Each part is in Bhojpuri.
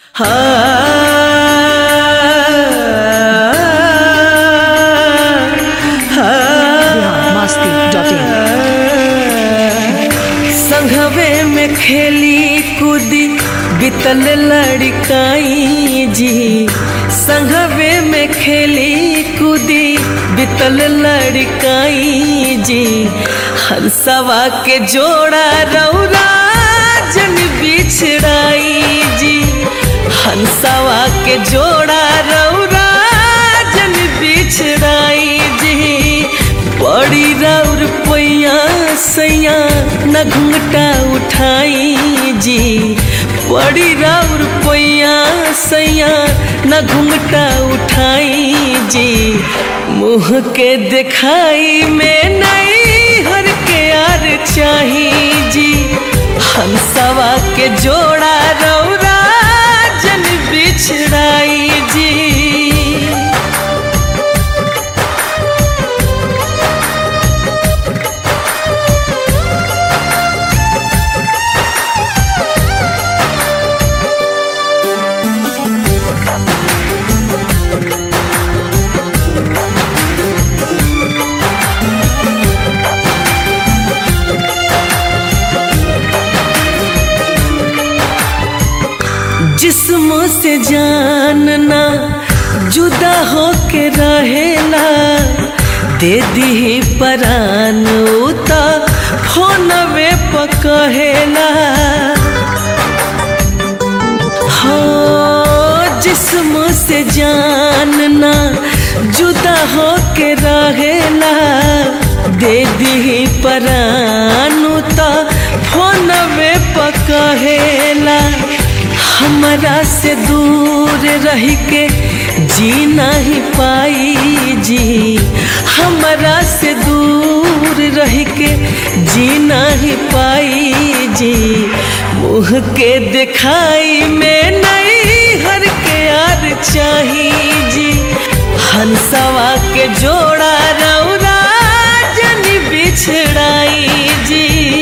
मस्ती डॉट इन संघवे में खेली कूदी बितल लड़काई जी संघवे में खेली कूदी बितल लड़काई जी हंसवा के जोड़ा रौरा जन बिछड़ाई जी हंसवा के जोड़ा रौरा जन बिछड़ाई जी बड़ी राउर पैया सैया न घुंघटा उठाई जी बड़ी राउर पैया सैया न घुंघटा उठाई जी मुँह के दिखाई में नहीं हर के यार चाही जी हंसवा के जोड़ा रौरा जन बिछड़ाई जी जिस्म से जानना जुदा हो के रहेला दे दी परान उता फोनवे पकहेला हो जिस्म से जानना जुदा हो के रहेला दे दी परान उता फोनवे पकहेला हमरा से दूर रह के जी नहीं पाई जी हमरा से दूर रह के जी नहीं पाई जी मुँह के दिखाई में नहीं हर के यार चाही जी हंसवा के जोड़ा रौरा जन बिछड़ाई जी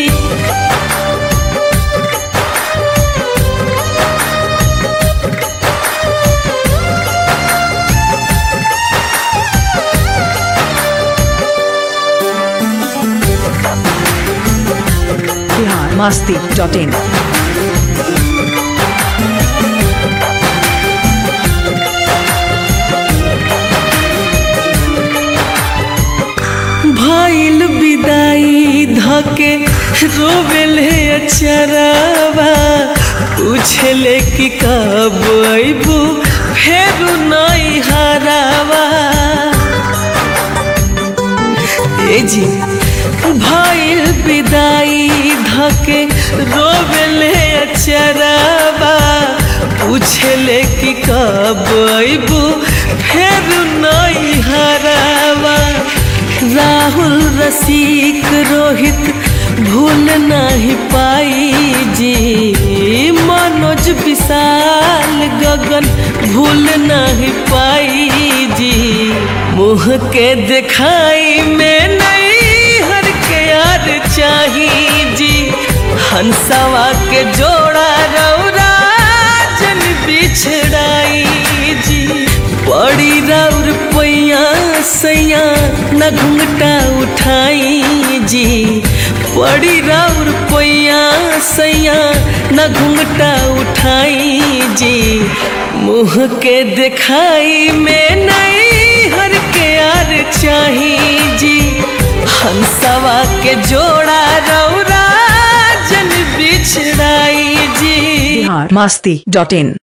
बिहार मस्ती डॉट इन भइल विदाई धके रोवेले अचरावा पूछले कि कब अइबू फेरू नहीं हरावा ए जी भइल विदाई धके रोवेले अचरावा पूछले कि कब अइबू फेरू नहीं हरावा राहुल रसिक रोहित भूल नहीं पाई जी मनोज विशाल गगन भूल नहीं पाई जी मुँह के दिखाई में नहीं हर के यार चाही जी हंसवा के जोड़ा रौरा जन बिछड़ाई जी बड़ी राउर पैया सैया न घुंघटा उठाई जी बड़ी राउर पैया सैया न घुंघटा उठाई जी मुँह के दिखाई में नहीं हर के यार चाही जी हंसवा के जोड़ा रौरा जन बिछड़ाई जी बिहार मस्ती डॉट इन